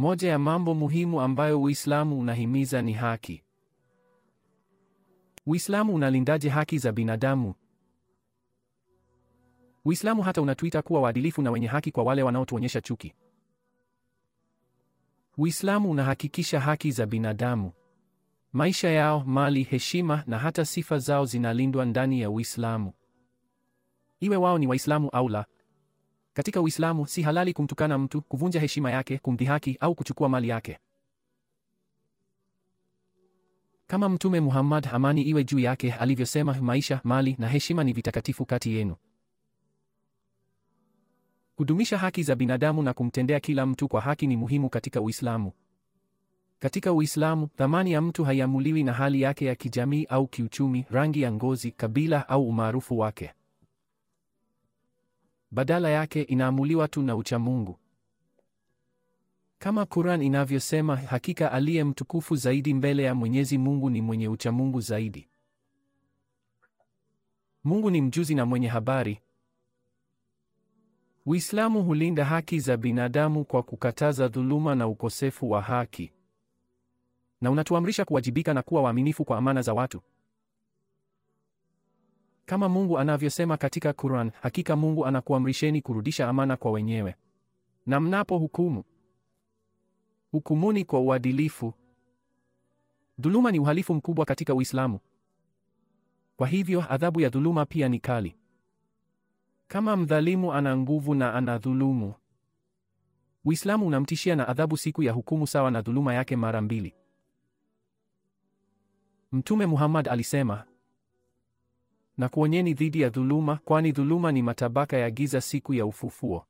Moja ya mambo muhimu ambayo Uislamu unahimiza ni haki. Uislamu unalindaje haki za binadamu? Uislamu hata unatuita kuwa waadilifu na wenye haki kwa wale wanaotuonyesha chuki. Uislamu unahakikisha haki za binadamu, maisha yao, mali, heshima na hata sifa zao zinalindwa ndani ya Uislamu, iwe wao ni Waislamu au la. Katika Uislamu si halali kumtukana mtu, kuvunja heshima yake, kumdhihaki au kuchukua mali yake. Kama Mtume Muhammad, amani iwe juu yake, alivyosema, maisha, mali na heshima ni vitakatifu kati yenu. Kudumisha haki za binadamu na kumtendea kila mtu kwa haki ni muhimu katika Uislamu. Katika Uislamu, thamani ya mtu haiamuliwi na hali yake ya kijamii au kiuchumi, rangi ya ngozi, kabila au umaarufu wake. Badala yake inaamuliwa tu na uchamungu. Kama Quran inavyosema, hakika aliye mtukufu zaidi mbele ya Mwenyezi Mungu ni mwenye uchamungu zaidi. Mungu ni mjuzi na mwenye habari. Uislamu hulinda haki za binadamu kwa kukataza dhuluma na ukosefu wa haki. Na unatuamrisha kuwajibika na kuwa waaminifu kwa amana za watu. Kama Mungu anavyosema katika Quran, hakika Mungu anakuamrisheni kurudisha amana kwa wenyewe. Na mnapo hukumu, hukumuni kwa uadilifu. Dhuluma ni uhalifu mkubwa katika Uislamu. Kwa hivyo adhabu ya dhuluma pia ni kali. Kama mdhalimu ana nguvu na anadhulumu, Uislamu unamtishia na adhabu siku ya hukumu sawa na dhuluma yake mara mbili. Mtume Muhammad alisema, na kuonyeni dhidi ya dhuluma, kwani dhuluma ni matabaka ya giza siku ya ufufuo.